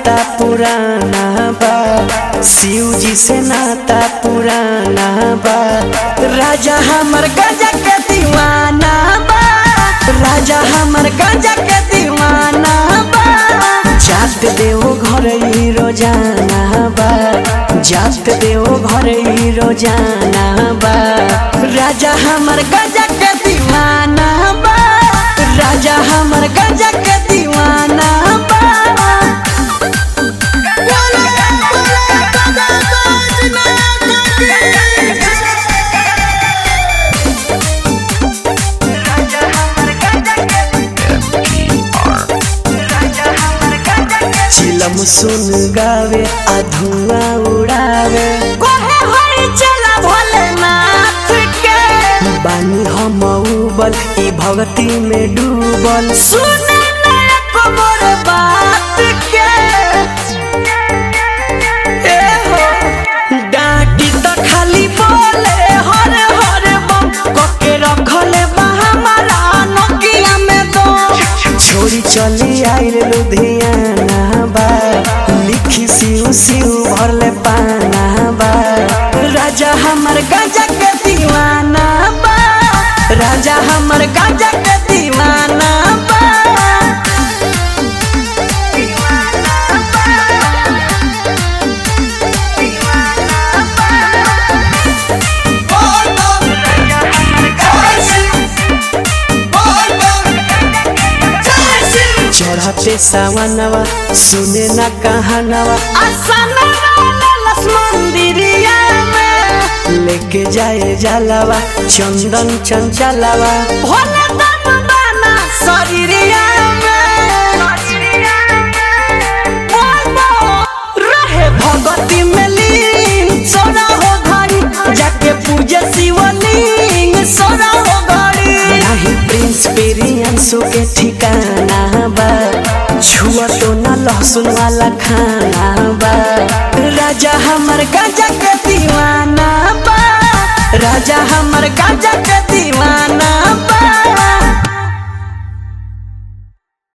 नाता पुराना बा शिव जी से नाता पुराना बा राजा हमर गजा के दीवाना बा राजा हमर गजा के दीवाना बा जात देव घर ही रोजाना बा जात देव घर ही रोजाना बा राजा हमर गजा के दीवाना बा राजा हमर गजा के दीवाना बा चिलम सुन गावे आ धुआं उड़ावे कोहे होई चला भोलेनाथ के बानी हम उबल ई भक्ति में डूबल सुने ना एको मोर बात के ए हो डांटी त खाली बोले हर हर बम कोके रखले बा हमारा नोकिया में दो छोरी चली आइल लुधियाना बा लिखी सिउ सिउ भरले पाना बा राजा हमर गजा के दीवाना बा राजा हमर गजा के दीवाना बा चढ़ते सावनवा सुने ना कहानवा आसना ललस मंदिरिया में लेके जाए जलवा चंदन चंचलवा भोले दम बाना शरीरिया में बोलो रहे भगती में लीन सोना हो घड़ी जाके पूजे शिवलिंग सोना हो घड़ी नाही प्रिंस पेरियंसो के ठिकाना बा छुआ तो ना लहसुन वाला खाना बा राजा हमर गाजा के दीवाना बा राजा हमर गाजा के दीवाना बा